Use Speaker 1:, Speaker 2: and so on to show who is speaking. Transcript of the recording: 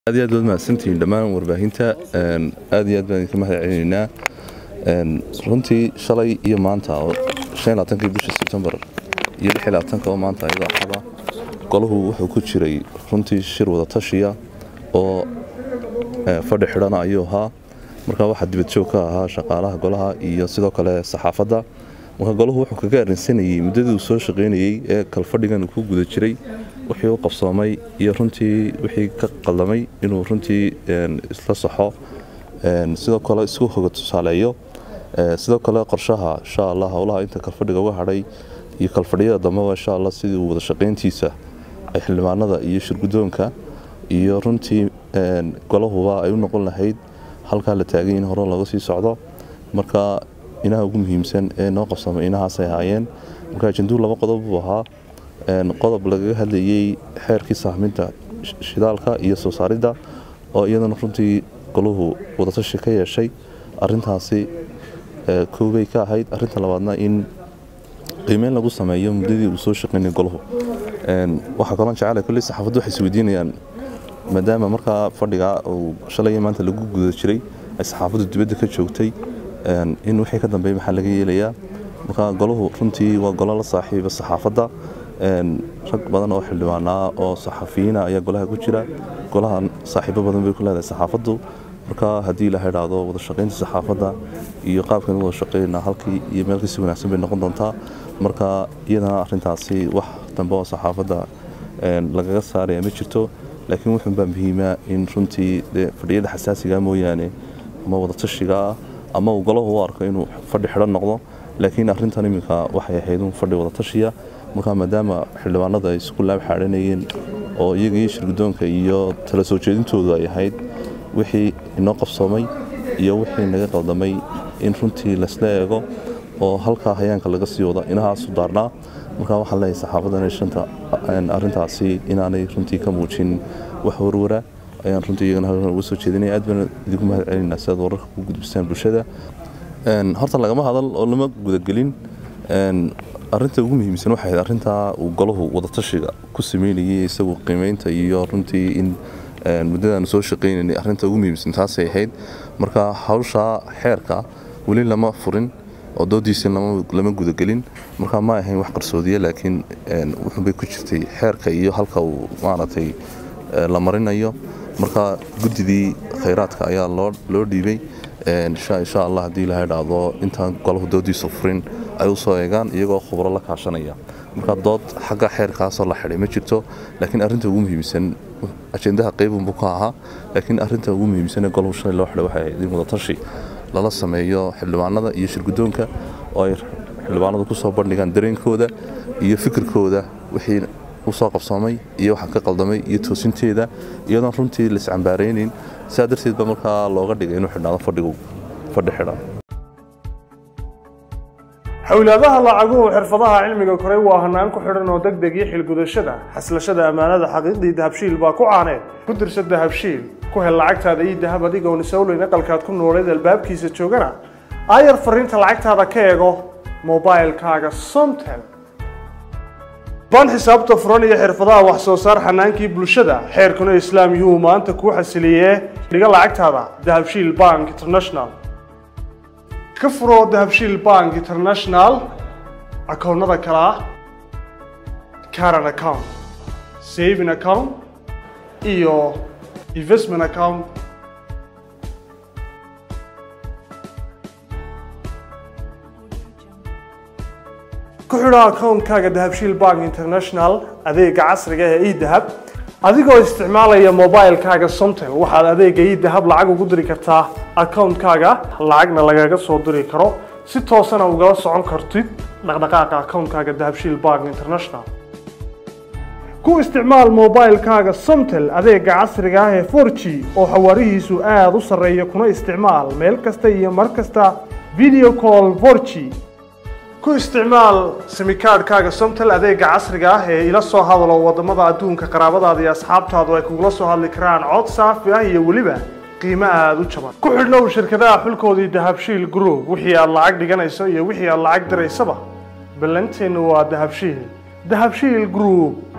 Speaker 1: aad iyo aad baad mahadsantihiin dhammaan warbaahinta aad iyo aad baan idinka mahad celinaynaa runtii shalay iyo maanta oo kii bisha sebtembar iyo oo maanta ayadoo axada golahu wuxuu ku jiray runtii shir wada tashiya oo fadhi xidhana ayuu ahaa marka waxaa dibadjoog ka ahaa shaqaalaha golaha iyo sidoo kale saxaafadda marka golahu wuxuu kaga arrinsanayey muddadii uu soo shaqaynayey ee kalfadhigan uu ku guda jiray wixii u qabsoomay iyo runtii wixii ka qaldamay inuu runtii isla saxo sidoo kale isku hoga tusaaleeyo sidoo kale qorshaha insha allah howlaha inta kalfadhiga uga hadhay iyo kalfadhiyada dambeba insha allah sidii uu wada shaqayntiisa ay xildhibaanada iyo shirgudoonka iyo runtii golahuba ay u noqon lahayd halkaa la taagay in hore looga sii socdo marka inaha ugu muhiimsan ee noo qabsamay inahaasay ahaayeen marka ajenduu laba qodob buu ahaa qodob lagaga hadlayey xeerkii sahminta shidaalka iyo soo saaridda oo iyadana runtii golahu wadatashi ka yeeshay arintaasi koobay ka ahayd arinta labaadna in qiimeyn lagu sameeyo muddadii uu soo shaqaynay golahu waxaa kaloo jecela kulley saxaafaddu waxay isweydiinayaan maadaama markaa fadhiga uu shalay maanta lagu guda jiray ay saxaafaddu dibadda ka joogtay in wixii ka dambeey maxaa laga yeelayaa marka golahu runtii waa golo la saaxiiba saxaafadda rag badan oo xildhibaanaa oo saxafiyiina ayaa golaha ku jira golaha saaxiibo badan bay ku leedahay saxaafaddu marka haddii la idhaahdo wada shaqaynta saxaafadda iyo qaabkan wada shaqaynaa halkii iyo meel kasi wanaagsan bay noqon doontaa marka iyadana arintaasi wax dambe oo saxaafadda lagaga saaraya ma jirto laakiin wuxuunbaa muhiima in runtii fadhiyada xasaasiga mooyaane ama wadatashigaa ama uu golahu u arko inuu fadhi xidhan noqdo laakiin arintan iminka waxay ahayd un fadhi wadatashiya marka maadaama xildhibaanada ay isku laab xaadhanayeen oo iyaga iyo shirgudoonka iyo tala soo jeedintoodu ay ahayd wixii inoo qabsoomay iyo wixii naga qaldamay in runtii laysla eego oo halkaa hayaanka laga sii wada inahaasu daarnaa marka waxaan leeyahay saxaafaddan shanta arintaasi inaanay runtii ka muujin wax warwara ayaan runtii iyagana halkan uga soo jeedinaya aad baan idinku mahad celinaa si aad wararka ku gudbisaan bulshada horta lagama hadal oo lama gudagelin arinta ugu muhiimsan waxay ahayd arintaa uu golahu wadatashiga ku sameynayay isagu qiimeynta iyo runtii in muddadaanu soo shaqaynaynay arinta ugu muhiimsan taasay ahayd marka hawshaa xeerka weli lama furin oo doodiisa lama gudagelin marka ma ahayn wax qarsoodiya laakiin wuxuunbay ku jirtay xeerka iyo halka uu maaragtay la marinayo marka guddidii khayraadka ayaa loo dhiibay insha allah haddii la idhaahdo intaan golahu doodiisa furin ay u soo eegaan iyagoo khubro la kaashanaya marka dood xagga xeerkaasoo la xidhay ma jirto laakiin arinta ugu muhiimsan ajendaha qaybunbu ka ahaa laakiin arinta ugu muhiimsan ee golahu shalay loo xidhay waxay ahayd in wadatashi lala sameeyo xildhibaanada iyo shirgudoonka oo ay xildhibaanadu ku soo bandhigaan dareenkooda iyo fikirkooda wixii u soo qabsoomay iyo waxa ka qaldamay iyo toosinteeda iyadoon runtii laiscambaaraynin sidaa darteed ba markaa looga dhigay inuu xidhnaado fadhigu fadhi xidhan
Speaker 2: xowlaadaha lacaguhu xirfadaha cilmiga koray waa hanaan ku xidhan oo deg deg iyo xilgudashada xaslashada ammaanada xaqiiqdii dahabshiil baa ku caaneed ku dirsa dahabshiil ku hel lacagtaada iyo dahab adigoon isowleyn aqalkaad ku nooleed albaabkiisa joogana aayar fariinta lacagtaada ka eego mobailkaaga somtel baan xisaabta furan iyo xirfadaha wax soo saar xanaankii bulshada xeerkuna islaam yuu maanta kuu xasiliyee dhiga lacagtaada dahabshiil bank international ka furo dahabshiil bank international akoonnada kale ah caran account saving account iyo investment account ku xidho akoonkaaga dahabshiil bank international adeega casriga ee edahab adigoo isticmaalaya mobilkaaga somtel waxaad adeega edahab lacag ugu diri kartaa akoonkaaga lacagna lagaga soo diri karo si toosana ugala socon kartid dhaqdhaqaaqa akoonkaaga dahabshiil bank international ku isticmaal mobilkaaga somtel adeega casriga ah ee 4g oo xawaarihiisu aada u sarreeya kuna isticmaal meel kasta iyo mar kasta video call 4g ku isticmaal simikaadhkaaga somtel adeega casriga ah ee ila soo hadalo wadamada adduunka qaraabadaada iyo asxaabtaadu ay kugula soo hadli karaan cod saafi ah iyo weliba qiimo aada u jaban ku xidhnow shirkadaha xulkoodii dahabshiil group wixii aad lacag dhiganayso iyo wixii aad lacag diraysaba ballanteennu waa dahabshiil dahabshiil group